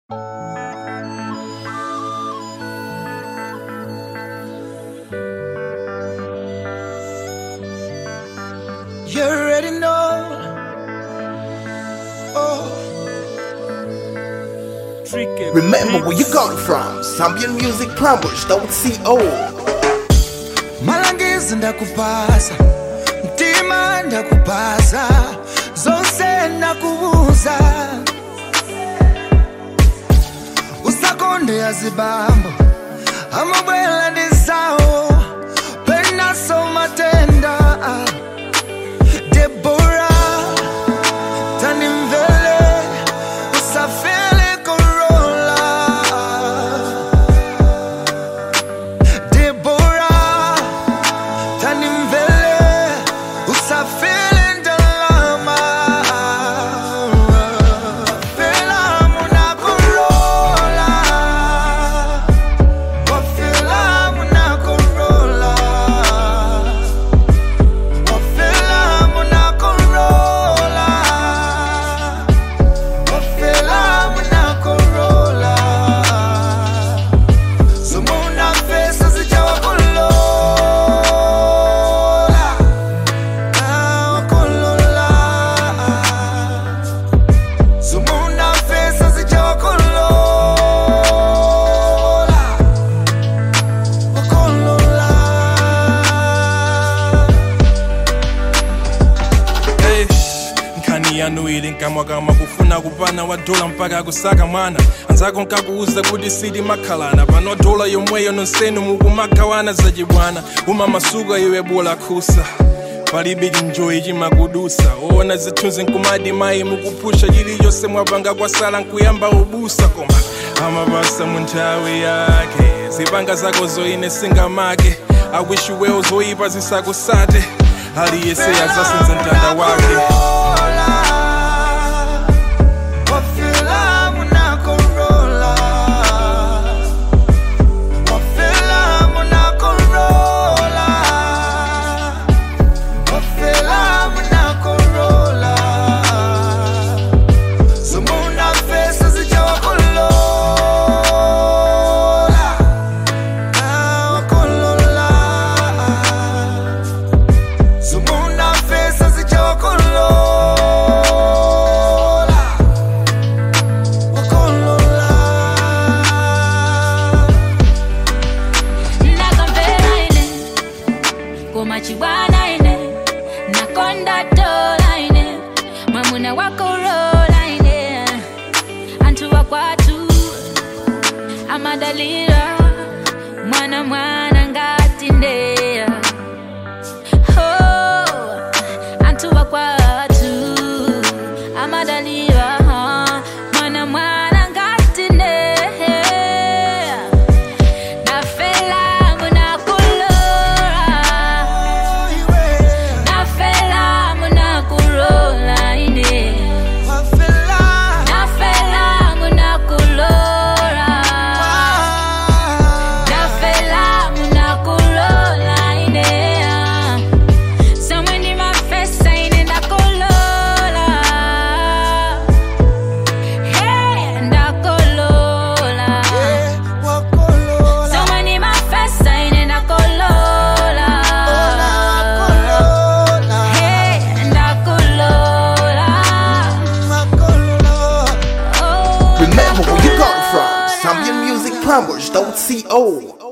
You already know. Oh, Remember where you got it from. Zambian Music Plumbers.co. malangizo ndakupasa mtima ndakupasa zonse ndakubuza usakonde azibambo amabwela ndi zawo penaso matenda debora tanimvele usafele korola Deborah, tanimvele usafile ndalama Wafela munakorola Wafela munakorola Wafela munakorola Wafela munakorola Sumuna fesa zijawakolola Ah, wakolola Sumuna fesa zijawakolola Wakolola Hey, nkhani yanu ili nkamwa kama kufuna kupana wadola mpaka kusaka mwana anzako nkakuuza kuti sili makhalana pano dola yomweyo nonsenu mukumagawana zachibwana umamasuka iwe bola khusa palibe chinjoyi chimakudusa oona zithunzi nkumadi mayi mukuphusha chiliyonse mwapanga kwasala nkuyamba ubusa koma amapasa mu nthawi yake zipanga zako zoine singamake akwishuwewo zoyipa zisakusate aliyese azasenza mtanda wake Wafela munakorola Wafela munakorola Wafela munakorola Sumuna fesa zijawakolola Ah, wakolola Sumuna fesa zijawakolola Wakolola ndakamvera ine koma chibwana ine nakonda tola ine mwamuna wakorola ine anthu wakwatu amadalira mwana mwana ngati ndeya oh, anthu wakwatu amadalira mwana mwana ngati ndeya nafela munakulora nafela munakurola ine nafela munakulora nafela munakurola ine somwe ndi mafesa ine ndakolola hey ndakolola somwe ndi mafesa ine ndakolola hey ndakolola oh Remember where you got it from. Zambian Music Plumbers.co.